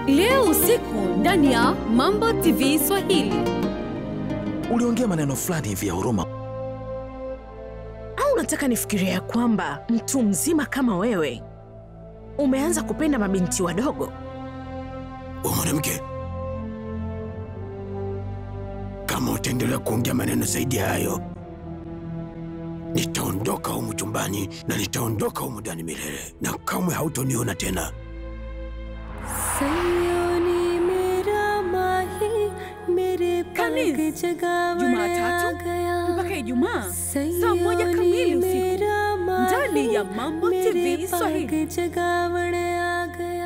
leo usiku ndani ya Mambo TV Swahili. Uliongea maneno fulani hivi ya huruma. Au unataka nifikiria ya kwamba mtu mzima kama wewe umeanza kupenda mabinti wadogo? We mwanamke, kama utaendelea kuongea maneno zaidi ya hayo, nitaondoka humu chumbani na nitaondoka humu ndani milele, na kamwe hautoniona tena. Kamis, Jumatatu mpaka Ijumaa saa moja kamili usiku ndani ya Mambo TV Swahili.